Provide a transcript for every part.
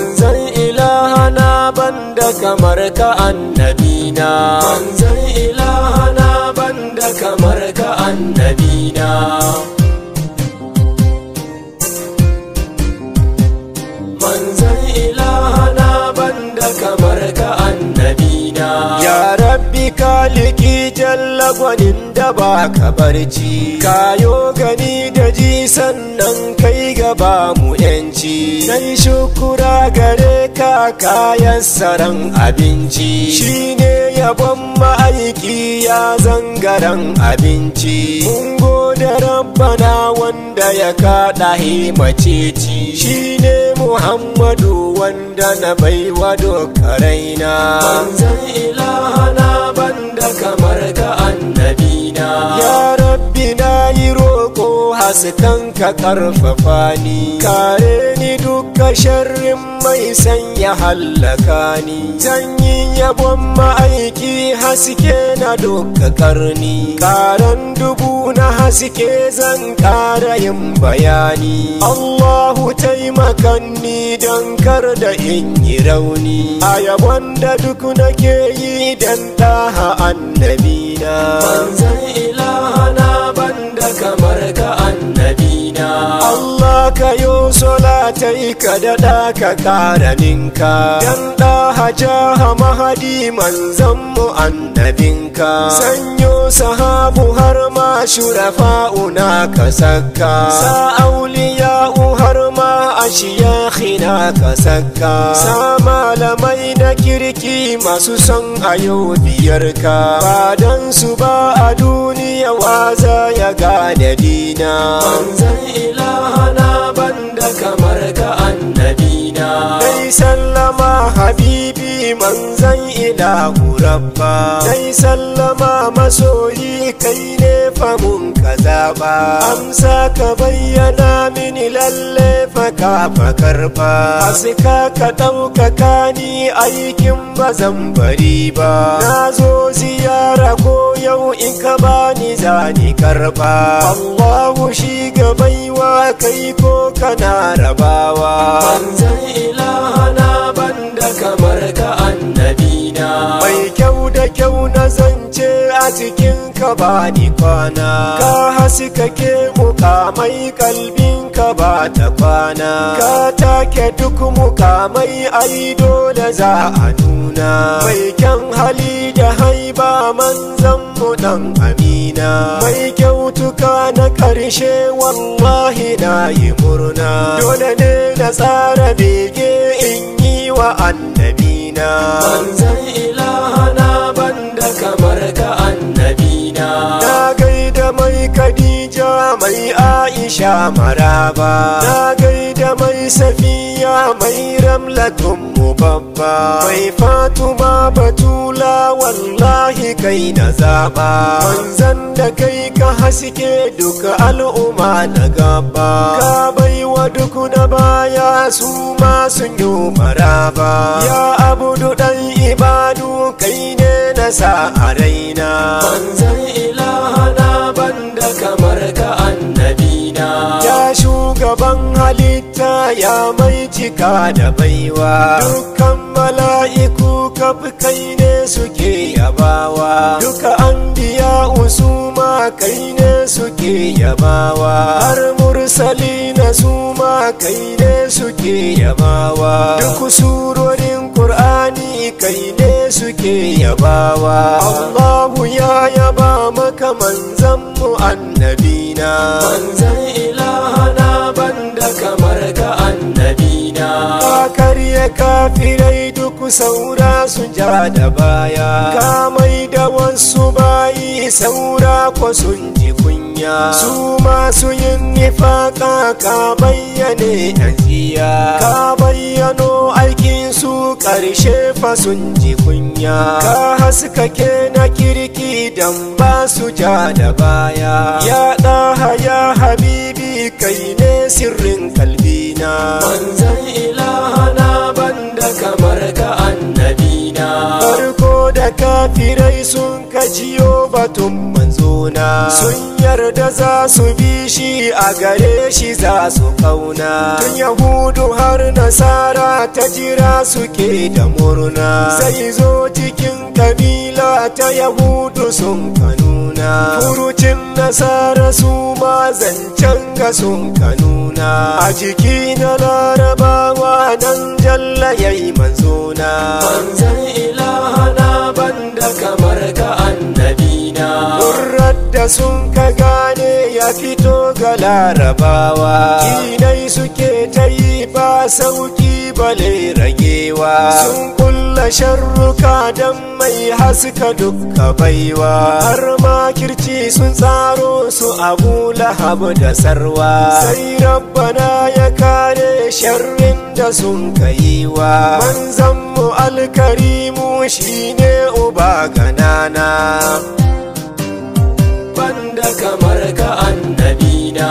manzan ilahana banda kamar ka annabina manzan ilahana banda kamar ka annabina manzan ilahana banda kamar ka annabina ya rabbi kaliki jalla gwanin da ba ka barci kayo gani da ji sannan kai gaba mu yanci nai shukura gare ka kayan saran abinci shine yabon ma'aiki ya zangaren abinci mun gode rabbana wanda ya kaɗa himaceci shine muhammadu wanda na baiwa dokaraina manzan ilahana banda kamar ka annabina ya rabbi na yi roƙo haskan ka karfafa ni kare ni duka sharrin mai sanya hallaka ni sanyin yabon ma'aiki haske na duka karni karan dubu na haske zan kara yin bayani Allahu taimakan ni don kar da in yi rauni a yabon da duk nake yi dan ɗaha annabina manzan ilahana banda kamar ka annabina Allah ka yo solatai ka daɗa ka ƙara ninka dan ɗaha jaha mahadi manzan mu annabinka sanyo sahabu har ma shurafa'una ka saka sa auliya'u har ma ashiyakhina ka saka sa malamai na kirki masu son ayo biyarka ba dan su ba a duniya waza ya gane dina manzan ilahana banda kamar ka annabina dai sallama habibi manzan ilahu rabba dai sallama masoyi kai ne famun ka zaɓa amsa ka bayyana mini lalle faka fakarfa aska ka ɗaukaka ni aikin bazan bari ba na zo ziyara ko yau in ka bani zani karɓa Allahu shi ga baiwa kai ko kana rabawa manzan ilahana banda kamar ka annabina mai kyau da kyau na zance a cikin ka bani kwana ka haskake mukamai kalbin ka ba ta kwana ka take duk mukamai ai dole za a nuna mai kyan hali da haiba manzan mu dan amina mai kyautuka na karshe wallahi na yi murna dole ne na tsara bege in yi wa annabina manzan ilahana banda kamar ka annabina na gaida mai kadija mai aisha maraba na gaida mai safiya mai ramlatun mu babba mai fatuma batula wallahi kai na zaba manzan da kai ka haske duka al'umma na gaba ka baiwa duk na baya su ma sun yi maraba ya abudu dan ibadu kai ne na sa a raina manzan ilahana banda kamar ka annabina ya shugaban halitta ya mai cika da baiwa dukkan mala'iku kaf kai ne suke yabawa duka an biya usuma kai ne suke yabawa har mursali na suma kai ne suke yabawa duk surorin qur'ani kai ne suke yabawa Allahu ya yaba maka manzan mu annabina manzan ilahana banda kamar ka annabina ka karya kafirai duk saura su ja da baya ka mai da wasu bayi saura ko sun ji kunya su masu yin nifaka ka bayyane ajiya ka bayyano aikin su karshe fa sun ji kunya ka haskake na kirki dan ba su ja da baya ya ɗaha ya habibi kai ne sirrin kalbina manzan ilahana banda kamar ka annabina farko da kafirai sun kajiyo batun manzona sun yarda za su bi shi a gare shi za su kauna tun yahudu har nasara ta jira suke da murna sai zo cikin kabila ta yahudu sun kanuna furucin nasara su ma zancen ga sun kanuna a jiki na larabawa nan jalla yayi manzona manzan ilahana banda kamar ka annabina Murrar da sun ka gane ya fito ga larabawa dinai suke ta yi ba sauki bale ragewa sun kulla sharruka don mai haska dukka baiwa har makirci sun tsaro su abu lahab da sarwa sai rabbana ya kare sharrin da sun kaiwa manzan mu alkarimu shine uba ganana banda kamar ka annabina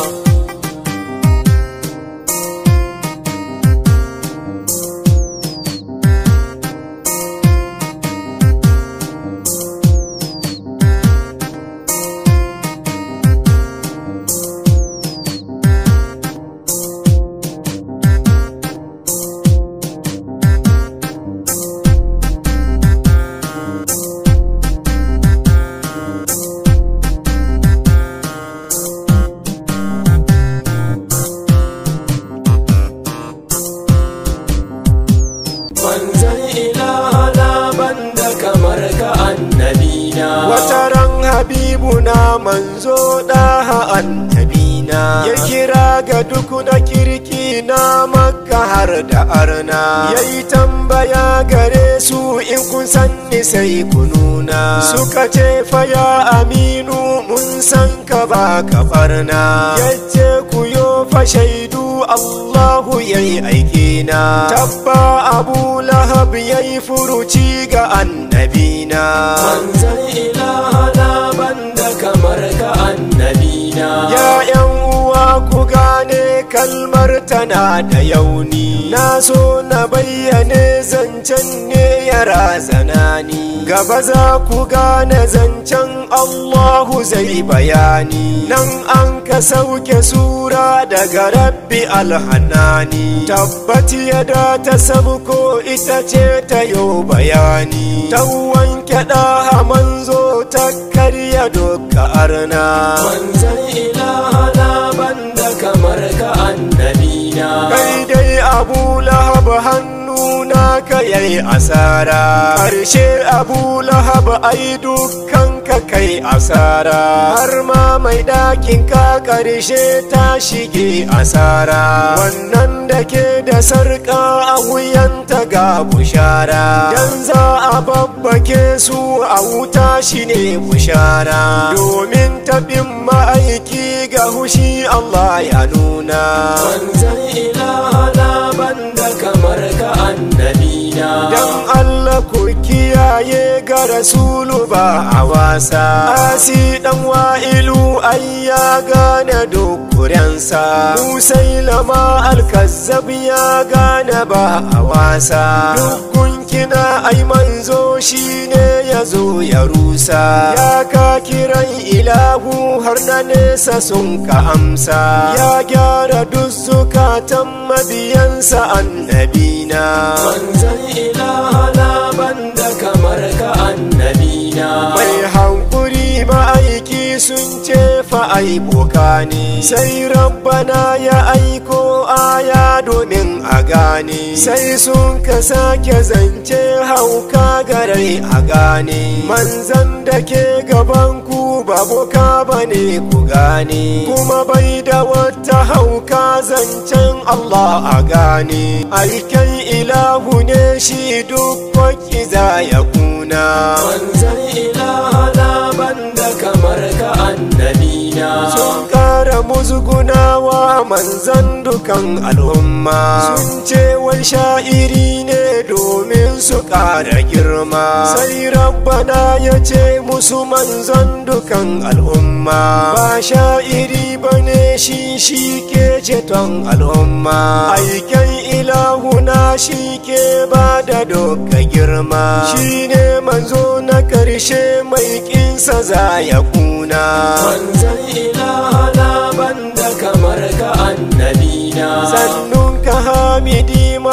manzan ilahana banda kamar ka annabina wataran habibuna manzo daha annabina ya kira ga duk na kirki na makka har da arna ya yi tambaya gare su in kun sanni sai ku nuna suka ce fa ya aminu mun san ka ba ka barna yace ku yo fa shaidu Allahu yayi aikina tabba abu lahab yayi furuci ga annabina manzan ilahana banda kamar ka annabina ya yan uwa ku gane kalmar tana da yauni na so na bayyane zancen ne ya razana ni gaba za ku gane zancen Allahu zai bayani nan an ka sauke sura daga rabbi alhanani tabbati yada ta sabko ita ce ta yo bayani ta wanke ɗaha manzo ta karya doka arna manzan ilahana banda kamar ka annabina kai dai abu lahab hannu naka yayi asara harshe abu lahab ai dukkan ka kai asara har ma mai ɗakin ka ƙarshe ta shige asara wannan da ke da sarƙa a wuyanta ga bushara dan za a babbake su a wuta shine bushara domin taɓin ma'aiki ga hushi Allah ya nuna manzan ilahana banda kamar ka annabina dan Allah ku kiyaye ga rasulu ba a wasa asi dan wa'ilu ai ya gane dokurensa musailama alkazzab ya gane ba a wasa dukkan kina ai manzo shine ya zo ya rusa ya ka kiran ilahu har na nesa sun ka amsa ya gyara duk zukatan mabiyansa annabina manzan ilahana banda kamar ka annabina mai hankuri ma'aiki sun ce fa ai boka ne sai rabbana ya aiko aya domin a gane sai sun ka sake zance hauka garai a gane manzan da ke gaban ku ba boka bane ku gane kuma bai da wata hauka zancen Allah a gane aiken ilahu ne shi duk za ya kuna manzan ilahana banda kamar ka annabina sun kara musgunawa manzan dukan al'umma sun ce wai sha'iri ne domin su kara girma sai rabbana ya ce musu manzan dukan al'umma ba sha'iri bane shi shi ke ceton al'umma aiken ilahuna shi ke ba da doka girma shi ne manzo na karshe mai kinsa za ya kuna manzan ilahana banda kamar ka annabina sannun ka hamidi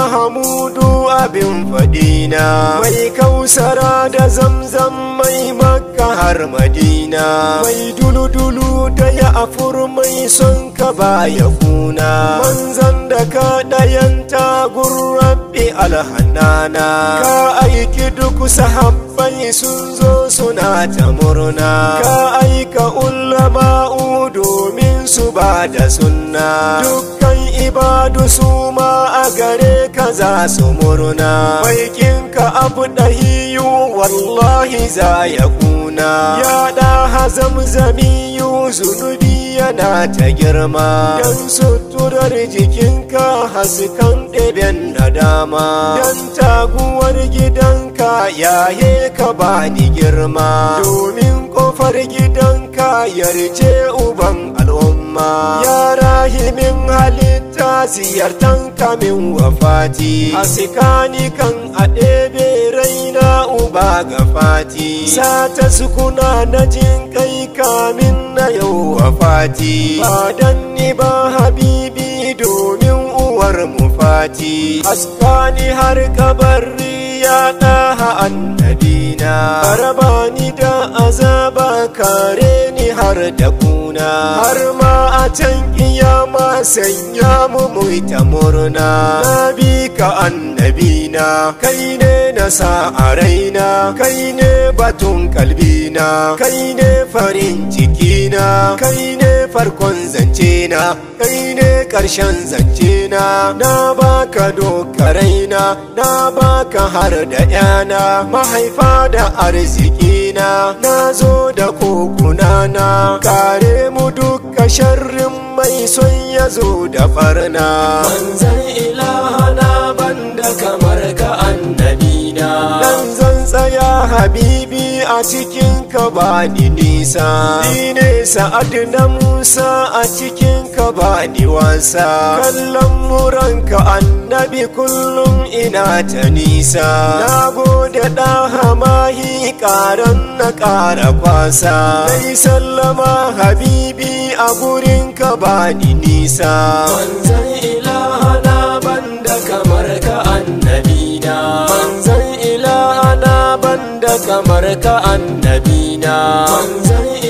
mahamudu abin fadina mai kausara da zamzam mai makka har madina mai dulu-dulu da ya afur mai son ka baya kuna manzan da ka ɗayanta gurrabi alhannana ka aiki duk sahabbai sun zo suna ta murna ka aika ulama'u domin su ba da sunna dukkan ibadu su ma a gare ka za su murna baikinka abu ɗahiyu wallahi za ya kuna ya ɗa hazamzamiyu zunubi yana ta girma don suturar jikinka haskan ɗeben da dama don taguwar gidanka yaye ka bani girma domin ƙofar gidanka yarje uban al'umma ya rahimin halitta ziyartan kamin wafati hasikani kan a ɗebe raina uba ga fati sata sukuna na jin kai kamin na yau wafati ba dan ni ba habibi domin uwar mu fati haskani har kabari ya ɗaha annabina rabani da azaba kare ni har da kuna har ma a can kiyama sanya mu ta murna na bi ka annabina kai ne na sa a raina kai ne batun kalbina kai ne farin cikina kai ne farkon zance na kai ne karshen zance na na baka dokaraina na baka har da yana mahaifa da arzikina na zo da kokuna na kare mu duka sharrin mai son ya zo da farna manzan ilahana banda kamar ka annabina dan zan tsaya habibi a cikin ka ba ni nisa ni ne sa'ad na musa a cikin ka ba ni wasa kallon muranka annabi kullum ina ta nisa na gode da hamahi karan na kara kwasa dai sallama habibi a gurin ka ba ni nisa manzan ilahana banda kamar ka annabina manzan ilahana banda kamar ka annabina manzan